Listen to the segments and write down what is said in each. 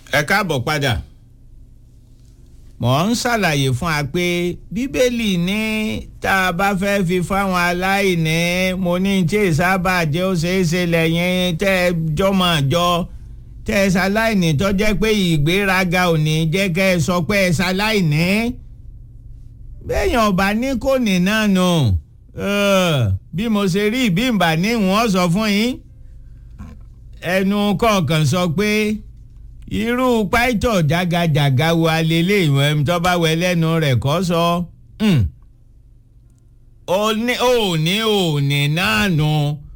ẹ káàbọ̀ padà mò ń ṣàlàyé fún wa pé bíbélì ní tá a bá fẹ́ fi fáwọn aláìní mo ní tí ìsábà jẹ́ ó ṣeé ṣe lẹ́yìn tẹ́ ẹ jọmọ̀ jọ tẹ́ ẹ ṣaláìní tó jẹ́ pé ìgbéraga ò ní jẹ́ kẹ́ ẹ sọ pé ẹ ṣaláìní béèyàn ọba ní kò ní náà nù bí mo ṣe rí ìbímbà ní wọ́n sọ fún yín ẹnu kọ̀ọ̀kan sọ pé irú pàìtọ̀ jágajàga wo alẹ́lẹ́ ìwọ̀n ẹ̀mí tó bá wẹ lẹ́nu rẹ̀ kọ́ sọ òní òní òní náà nù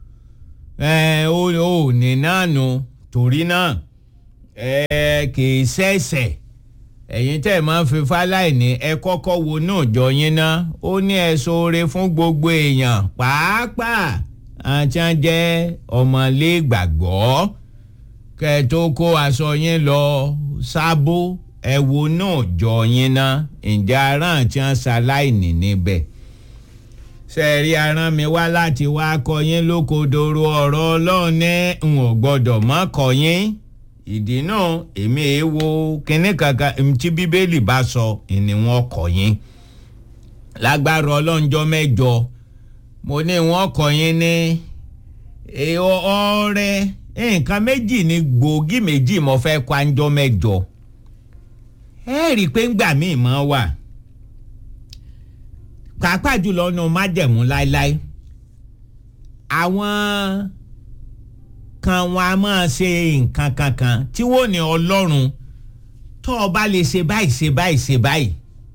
òní náà nù torí náà kì í ṣẹ̀ṣẹ̀ ẹ̀yin tẹ́ ẹ̀ máa ń fi fáláìní ẹ kọ́kọ́ wo náà jọ yín ná ó ní ẹ ṣoore fún gbogbo èèyàn pàápàá àti àjẹ́ ọmọlé gbàgbọ́ kẹ́ ẹ tó kó aṣọ yín lọ sábó ẹ wo náà jọ yín ná ǹjẹ́ ará àti àṣàláìní níbẹ̀ sẹ́ẹ̀rí aràn mi wá láti wá kọ́ yín lókodoro ọ̀rọ̀ ọlọ́run ní n ò gbọ́dọ̀ mọ́ kọ́ yín ìdí náà èmi èé wo kinní kankan tí bíbélì bá sọ ni wọ́n kọ́ yín lágbára ọlọ́njọ́ mẹ́jọ mo ní wọ́n kọ́ yín ní ọrẹ nǹkan méjì ní gbòógì méjì mo fẹ́ kọ́ anjọ́ mẹ́jọ ẹ rí i pé ńgbà míì mọ́ wà pàápàá jùlọ nu májẹ̀mú láéláé àwọn kan wọn a máa ṣe nǹkan kankan tí wọ́n ní ọlọ́run tó o bá lè ṣe báyìí ṣe báyìí ṣe báyìí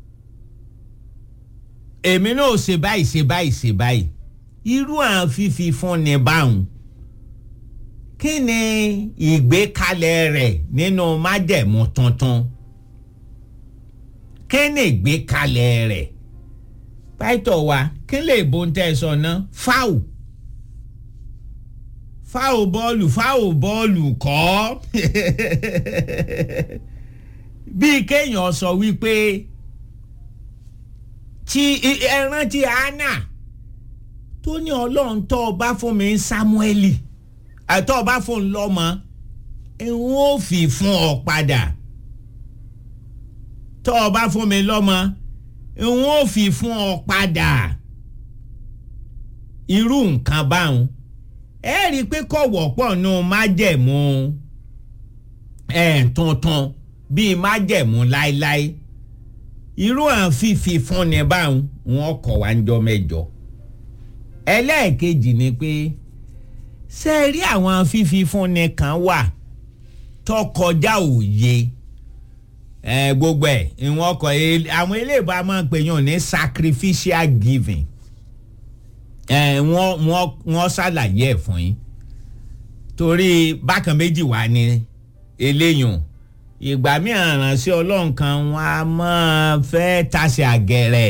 èmi náà ṣe báyìí ṣe báyìí ṣe báyìí irú àwọn fífi fún ni báwọn kí ni ìgbékalẹ̀ rẹ̀ nínú májẹ̀mú tuntun kí ni ìgbékalẹ̀ rẹ̀ pàtó wa kí lè bo ń tẹ́ sọ ná fáwù fáwù bọ́ọ̀lù fáwù bọ́ọ̀lù kọ́ bíi kéèyàn sọ wípé tí ẹran tí anna tó ní ọlọ́run tó o bá fún mi samueli àtọ́ ọ bá fún un lọ́mọ n ó fi fún ọ padà tó o bá fún mi lọ́mọ n ó fi fún ọ padà irú nǹkan báwọn ẹ rí i pé kò wọ́pọ̀ nù májẹ̀mú ẹ̀ tuntun bíi májẹ̀mú láéláé irú àwọn fífi fúnni báwọn wọn kọ̀ wá ń jọ mẹ́jọ ẹlẹ́ẹ̀kejì ni pé ṣe rí àwọn fífi fúnni kan wà tó kọjá òye ẹ gbogbo ẹ ìwọ̀n kọ àwọn eléèbó a máa ń pè yàn ní sacrificial giving ẹ wọ́n wọ́n wọ́n ṣàlàyé ẹ̀ fún yín torí bákan méjì wà ní eléyùn ìgbà mìíràn ránṣẹ́ ọlọ́run kan wọn a máa fẹ́ tasẹ̀ àgẹ̀rẹ̀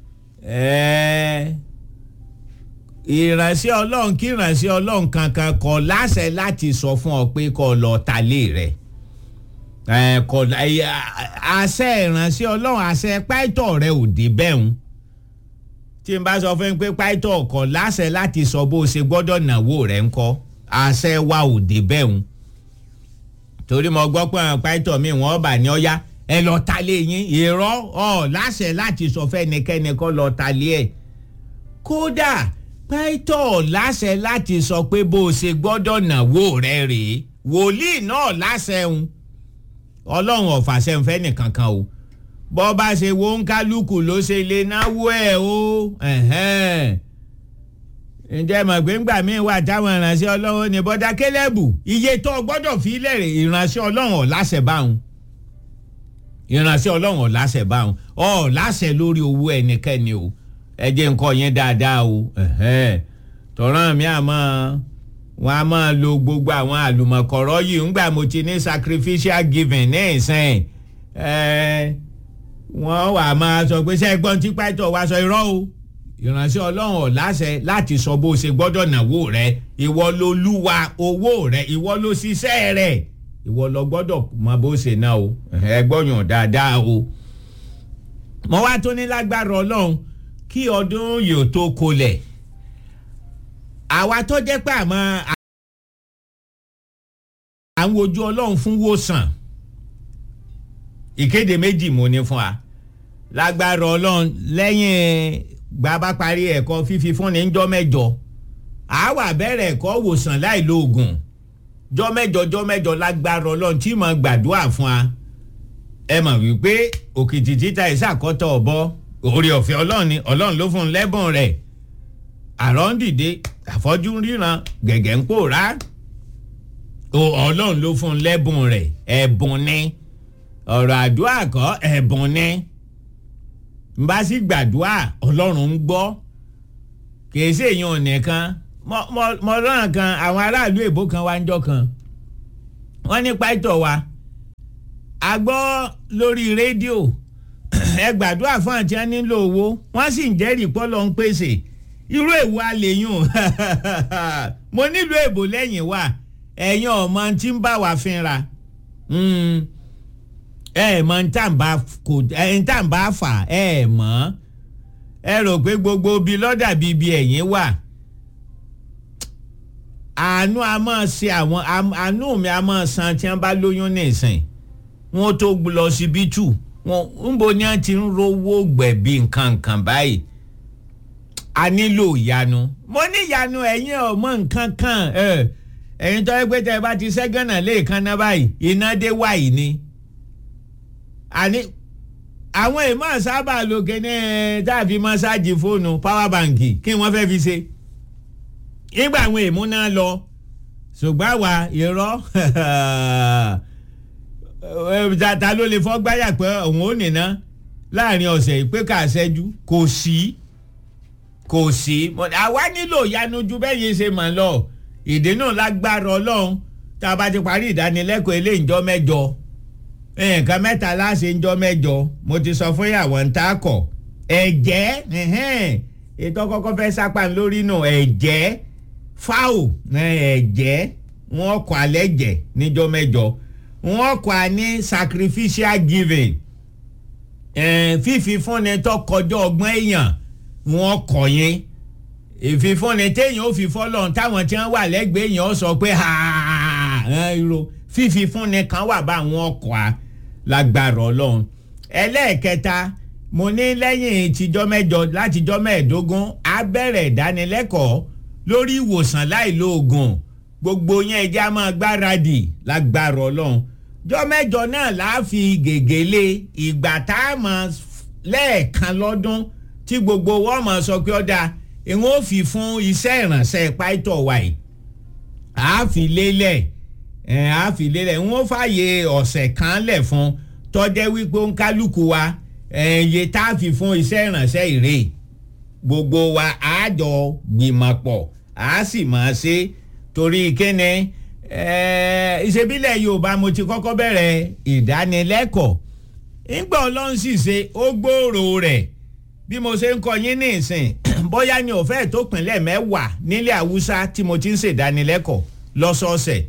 ìránṣẹ́ ọlọ́run kí ìránṣẹ́ ọlọ́run kankan kọ̀ láṣẹ láti sọ fún ọ pé kó lọ talé rẹ̀ kọ̀ àṣẹ ìránṣẹ́ ọlọ́run àṣẹ pàìtọ̀ rẹ̀ ò dé bẹ́ẹ̀ ń tí n bá sọ fún yín pé pàìtọ̀ kọ̀ láṣẹ láti sọ bó ṣe gbọ́dọ̀ náwó rẹ̀ ń kọ́ àṣẹ wa ò dé bẹ́ẹ̀ ń torí mo gbọ́ pé àwọn pàìtọ̀ mi wọ́n bà ní ọ́yá ẹ lọ talé yín irọ́ ọ̀ láṣẹ láti sọ fẹ́nikẹ́ni kó lọ talé ẹ̀ kódà pàìtọ̀ láṣẹ láti sọ pé bó ṣe gbọ́dọ̀ náwó rẹ̀ rèé wòlíì náà láṣẹ ń ọlọ́run ọ̀fàṣẹ ń fẹ́ nìkankan o bọ́ bá ṣe wo ń kálukú ló ṣe lè náwó ẹ̀ o ǹjẹ́ mọ̀ pé ńgbà míì wà táwọn ìránṣẹ́ ọlọ́run ní bọ́dá kélébù iye tó gbọ́dọ̀ fi lẹ́rẹ̀ ìránṣẹ́ ọlọ́run ọ̀láṣẹ̀ báwọn ìránṣẹ́ ọlọ́run ọ̀láṣẹ̀ báwọn ọ̀láṣẹ̀ lórí owó ẹnikẹ́ni o ẹ jẹ́ nǹkan yẹn dáadáa o tọ̀ràn mi àmọ́ wọn a máa lo gbogbo àwọn àlùmọ̀kọ́rọ́ yìí ńgbà mo ti ní sacrificial giving ní ìsìn wọ́n wà máa sọ pé sẹ́gbọ́n tí pàtó wa sọ irọ́ o ìránṣẹ́ ọlọ́run ọ̀láṣẹ láti sọ bó ṣe gbọ́dọ̀ náwó rẹ ìwọ ló lúwa owó rẹ ìwọ ló ṣiṣẹ́ rẹ ìwọ lọ gbọ́dọ̀ mọ bó ṣe ná o ẹgbọ́yàn dáadáa o. mo wá tó ní lágbára ọlọ́run kí ọdún yóò tó kolẹ̀ àwa tó jẹ́ pé àmọ́ à ń wojú ọlọ́run fún wòsàn ìkéde méjì mo ní fún wa lágbára ọlọ́run lẹ́yìn bàbá parí ẹ̀kọ́ fífi fúnni ńjọ́ mẹ́jọ àwa bẹ̀rẹ̀ ẹ̀kọ́ wòsàn láì lo oògùn jọ́ mẹ́jọ jọ́ mẹ́jọ lágbára ọlọ́run tí mo gbàdúrà fún wa ẹ mọ̀ wípé òkìtì títa ìsàkọ́tọ̀ ọ̀bọ orí ọ̀fẹ́ ọlọ́run ni ọlọ́run ló fún un lẹ́bùn rẹ̀ àrọ́ ń dìde àfọ́jú ń ríran gẹ̀gẹ̀ ń pòórá ọlọ́run ló fún un lẹ́bùn rẹ̀ ẹ̀bùn ni ọ̀rọ̀ àdúrà kọ́ ẹ̀bùn ni n bá sì gbàdúrà ọlọ́run ń gbọ́ kìí ṣe èèyàn nìkan mo rán kan àwọn aráàlú èbó kan wá ń jọ kan wọ́n ní pàtó wa a gbọ́ lórí rédíò ẹ gbàdúrà fún àti ẹ nílò owó wọ́n sì ń jẹ́rìí pọ́lọ́ ń pèsè irú èwo àlèyùn mo nílò èbò lẹ́yìn wa ẹ̀yin ọmọ tí ń bá wa fínra ẹ mọ ń tà ń bá fà ẹ mọ́ ẹ rò pé gbogbo bí lọ́dà bíi bí ẹ̀yìn wà àánú a máa ṣe àwọn àánú mi a máa san tí wọ́n bá lóyún nìsín wọ́n tó lọ síbítù wọn ń bo ni wọ́n ti ń rówó gbẹ̀bí nǹkan nǹkan báyìí a nílò ìyanu mo ní ìyanu ẹ̀yin ọmọ nǹkan kan ẹ̀yin tó yẹ pé tẹ́ ẹ bá ti ṣẹ́gànnà lẹ́ẹ̀kan náà báyìí iná dé wáyìí ni àní àwọn èèmọ̀ sábà lókè ní tàbí mọ́sáàjì fóònù power bank kí wọ́n fẹ́ fi ṣe nígbà àwọn èèmú náà lọ ṣùgbọ́n àwa irọ́ tata ló lè fọ́ gbáyà pé òun ò nìna láàrin ọ̀sẹ̀ ìpè kà ṣẹ́jú kò sí kò sí àwa nílò ìyanu ju bẹ́ẹ̀ yẹn ṣe mọ̀ lọ ìdè náà lágbára ọlọ́run tá a bá ti parí ìdánilẹ́kọ̀ọ́ eléyìí jọ́ mẹ́jọ nǹkan mẹ́ta láṣẹ ńjọ́ mẹ́jọ mo ti sọ fún ìyàwó ń ta kọ̀ ẹ̀jẹ̀ ètò kọ́kọ́ fẹ́ sápá lórí nù ẹ̀jẹ̀ fáwò ẹ̀jẹ̀ wọ́n kọ́ alẹ́ jẹ̀ níjọ́ mẹ́jọ wọ́n kọ́ a ní sacrificial giving fífi fúnni tó kọjá ọgbọ́n èèyàn wọ́n kọ́ yín ìfifúnni téèyàn ó fi fọ́lọ́run táwọn tí wọ́n wà lẹ́gbẹ̀ẹ́ èèyàn ó sọ pé fífi fúnni kan wà bá àwọn ọkọ̀ a lágbára ọlọ́run ẹlẹ́ẹ̀kẹta mo ní lẹ́yìn tìjọ́ mẹ́jọ látijọ́ mẹ́ẹ̀ẹ́dógún á bẹ̀rẹ̀ ìdánilẹ́kọ̀ọ́ lórí ìwòsàn láìlo oògùn gbogbo yẹn ẹja máa gbáradì lágbára ọlọ́run jọ́ mẹ́jọ náà láà fi gègéle ìgbà tá a mọ̀ lẹ́ẹ̀kan lọ́dún tí gbogbo wọn mọ̀ sọ pé ọ̀dà ìwọ̀n ò fi fún iṣẹ́ ìrànṣẹ́ pàìtọ̀ wáyé àá fi lélẹ̀ ẹ̀ á fi lélẹ̀ ń wọ́n fààyè ọ̀sẹ̀ kan lẹ̀ fún tọ́jẹ́ wípé ń kálukú wa ẹ̀yẹ tá a fi fún iṣẹ́ ìrànṣẹ́ ìrè gbogbo wa á jọ gbìmọ̀ pọ̀ á sì máa ṣe torí kíni ìṣebílẹ̀ Yorùbá mo ti kọ́kọ́ bẹ̀rẹ̀ ìdánilẹ́kọ̀ọ́ ńgbà Ọlọ́run sì ṣe ó gbòòrò rẹ̀ bí mo ṣe ń kọ yín ní ìsìn bóyá ni òfẹ́ tó pinlẹ̀ mẹ́wàá nílẹ̀ Haúsá tí mo ti ń ṣèdánilẹ́kọ̀ọ́ lọ́sọ̀ọ̀sẹ̀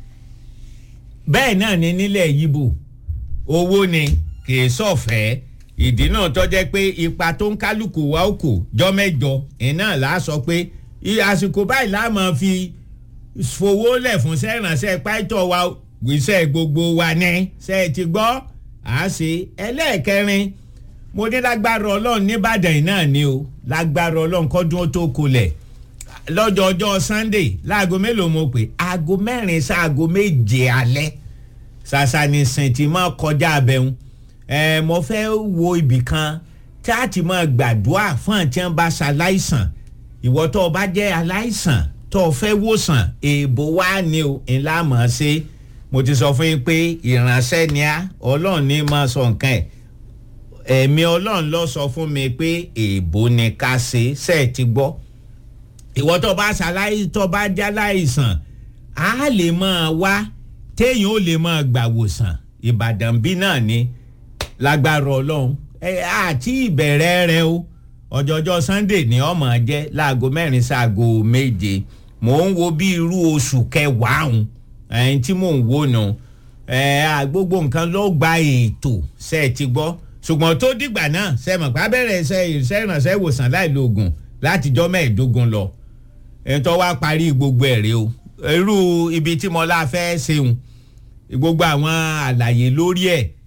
bẹ́ẹ̀ náà ni nílẹ̀ yíbò owó ni kì í sọ̀fẹ́ ìdí náà tó jẹ́ pé ipa tó ń kálukú wa ó kù jọ́ mẹ́jọ iná là á sọ pé àsìkò báyìí là á máa fi fowó lẹ̀ fún sẹ́rànṣẹ́ pàìtọ́ wa gbèsè gbogbo wa ní ṣe é ti gbọ́ à á ṣe ẹlẹ́ẹ̀kẹrin mo ní lágbára ọlọ́run nìbàdàn náà ni o lágbára ọlọ́run kọ́dún ó tó kulẹ̀ lọ́jọ́ ọjọ́ sunday láago mélòó mo pè aago mẹ́rin sáago méje alẹ́ ṣàṣà ní sèǹtì máa kọjá abẹ́hùn ẹ̀ mo fẹ́ wo ibì kan tí a ti máa gbàdúrà fún àti ẹ̀ ń bá ṣaláìsàn ìwọ tó o bá jẹ́ aláìsàn tó o fẹ́ wòsàn èèbò wá ní o ńlá mọ̀ ọ́ ṣe mo ti sọ fún yín pé ìránṣẹ́ ni a ọlọ́run ní máa sọ nǹkan ẹ̀ ẹ̀mí ọlọ́run lọ sọ fún mi pé èèbò ni ká ṣe ṣe é ti gbọ́ ìwọ tó bá ṣaláì tó bá jáláìsàn á lè máa wá téèyàn ó lè máa gbàwòsàn ìbàdàn bí náà ni lágbára ọlọ́run àti ìbẹ̀rẹ̀ rẹ o ọjọ́jọ́ sunday ni ọmọ jẹ́ láago mẹ́rin sáago méje mò ń wo bí irú oṣù kẹwàá ọ̀hún ẹ̀yìn tí mò ń wò nù gbogbo nǹkan ló gba ètò ṣe é ti gbọ́ ṣùgbọ́n tó dìgbà náà ṣe mọ̀ pé abẹ́rẹ́ iṣẹ́ ìrànṣẹ́ ìwòsàn láì lo oògùn látijọ́ mẹ́ẹ̀ẹ́dógún lọ ẹ̀ńtọ́ wá parí gbogbo ẹ̀rẹ́ o irú ibi tí mo la fẹ́ ṣeun gbogbo àwọn àlàyé lórí ẹ̀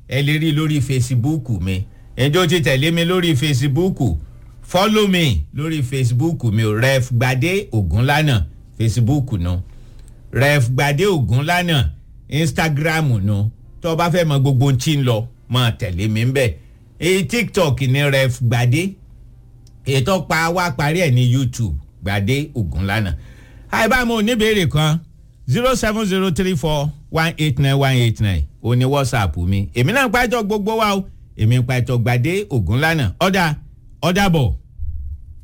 ẹ lè rí lórí facebook mi ẹjọ́ ti tẹ̀lé mi lórí facebook follow me lórí facebook mi ò ref gbadé ògúnlànà facebook nu ref gbadé ògúnlànà instagram nu tó o bá fẹ́ mọ gbogbo tí ń lọ máa tẹ̀lé mi ń bẹ̀ èyí tiktok ní ref gbadé ètò pa wá parí ẹ̀ ní youtube gbadé ògúnlànà àìbámu oníbèrè kan zero seven zero three four one eight nine one eight nine o ní whatsapp mi èmi náà ń pàjọ gbogbo wa o èmi ń pàjọ gbadé ògúnlànà ọ̀dà ọ̀dà bọ̀.